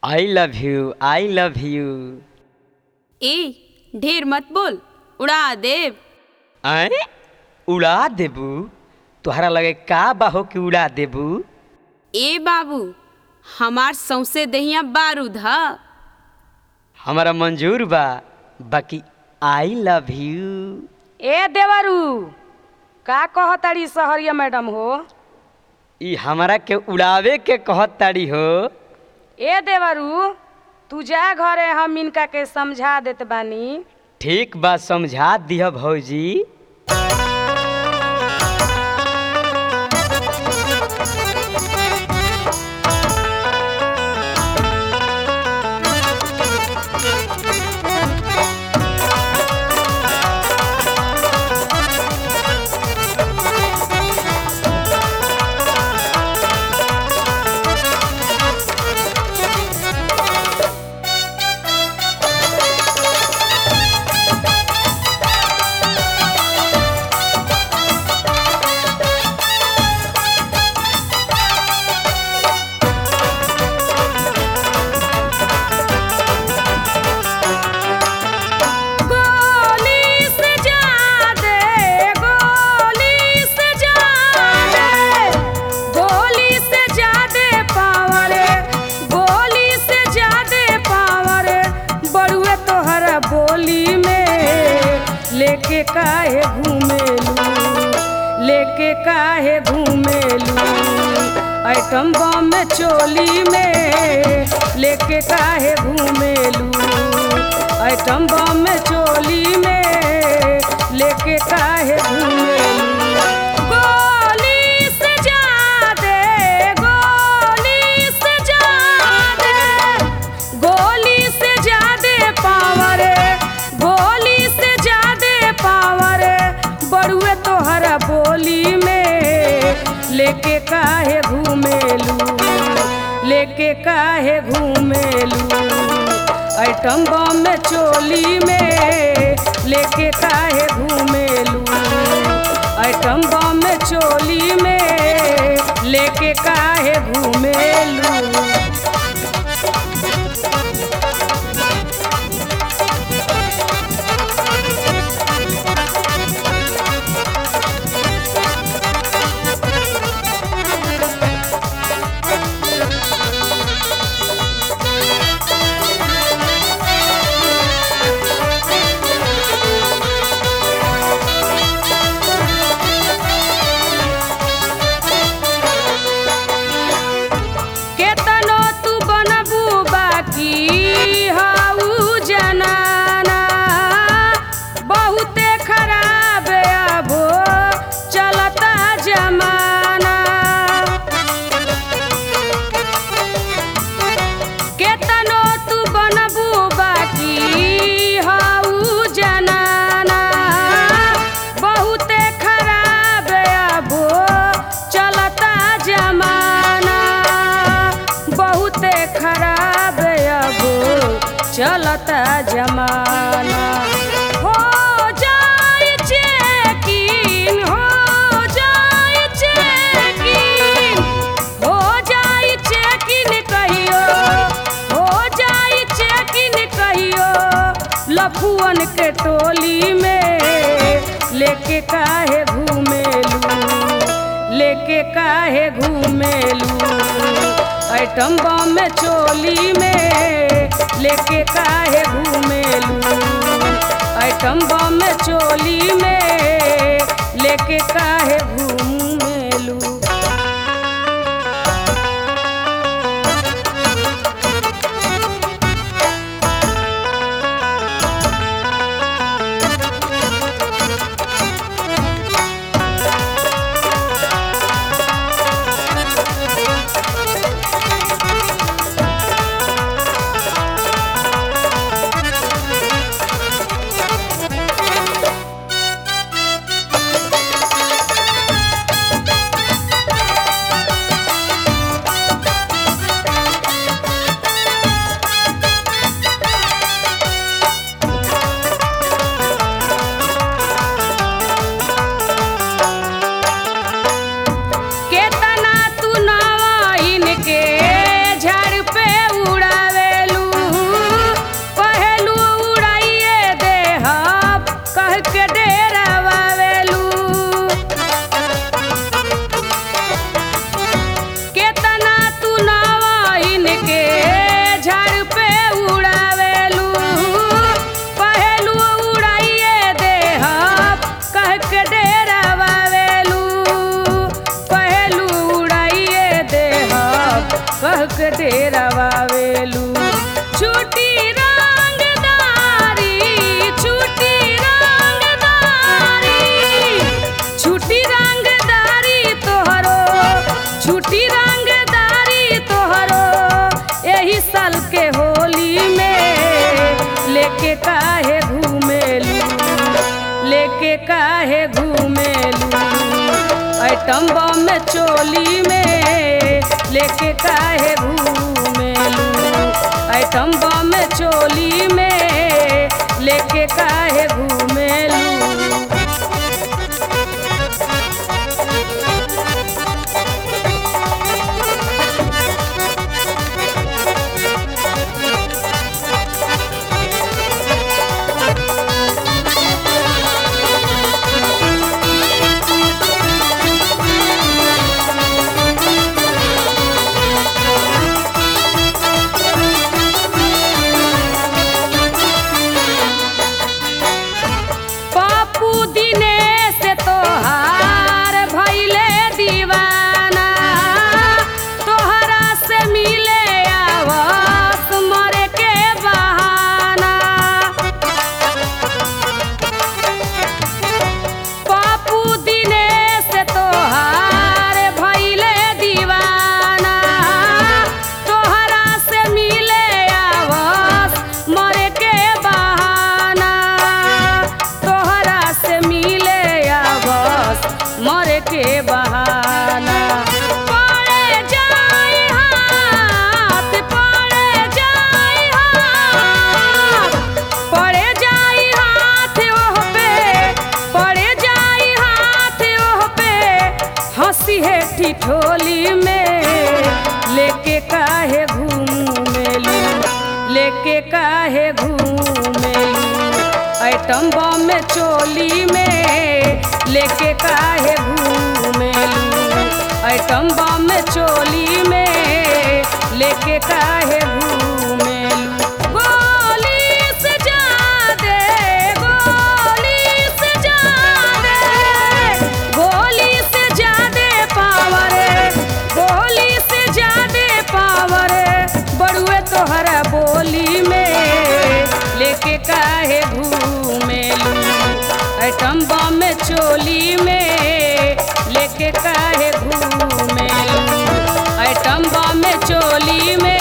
I love you I love you ए ढेर मत बोल उड़ा देव आए उड़ा देबू तोहरा लगे का बाहो कि उड़ा देबू ए बाबू हमार सौसे दहिया बारूद ह हमारा मंजूर बा बाकी आई लव यू ए देवरू का कहताड़ी सहरिया मैडम हो ई हमरा के उड़ावे के कहत ताड़ी हो ए देवरू तू जा घरे हम इनका के समझा देत बानी ठीक बा समझा दिह भौजी गोली से जा दे गोली से जा दे गोली से जा दे पावर गोली से जा दे पावर बड़ुए तोहरा बोली में लेके काहे घूमेलू लेके काहे घूमेलू आइटम बम में चोली में लेके काहे घूमेलू आइटम बम में चोली में लेके काहे घूमेलू गोली से जा दे गोली से जा दे गोली से जा दे पावर गोली से जा दे पावर बड़ुए तोहरा बोली में लेके काहे घूमेलू लेके काहे घूमेलू आइटम बम में चोली में लेके काहे घूमेलू आइटम बम में चोली में लेके काहे घूमेलू केतनो तू बनबू बाकी हाउ जनाना बहुते खराब अबो चलता जमाना केतनो तू बनबू बाकी हाउ जनाना बहुते खराब अबो चलता जमाना बहुते खराब अबो चलता जमाना हो जाए चेकिन हो जाए चेकिन हो जाए चेकिन कहियो हो जाए चेकिन कहियो लफुअन के टोली में लेके काहे घूमेलू लेके काहे घूमेलू आइटम बम में चोली में लेके काहे घूमेलू आइटम बम में चोली में लेके काहे घूमेलू गवावेलू छुटी रंगदारी छुटी रंगदारी छुटी रंगदारी तोहरो छुटी रंगदारी तोहरो एही साल के होली में लेके काहे घूमेलू लेके काहे घूमेलू आइटम बम में चोली में लेके काहे घूमेलू आइटम बम में चोली में लेके काहे घूमेलू पापू दिनेश तोहार भैले दीवाना तोहरा से मिले आवस मरे के बहाना पापू दिनेश तोहार भैले दीवाना तोहरा से मिले आवस मरे के बहाना तोहरा से मिले आवस मरे के बहाना पड़े जाई हाथ पड़े जाई हाथ पड़े जाई हाथ ओह पे पड़े जाई हाथ ओह पे हंसी है ठिठोली में लेके काहे घूमेलू लेके काहे घूमेलू आइटम बम में चोली में लेके काहे घूमेलू आइटम बम में चोली में लेके काहे घूमेलू गोली से जादे गोली से जादे गोली से जादे पावर गोली से जादे पावर बड़ुए तोहरा बोली में लेके काहे घूमेलू आइटम बम में चोली में लेके काहे घूमेलू आइटम बम में चोली में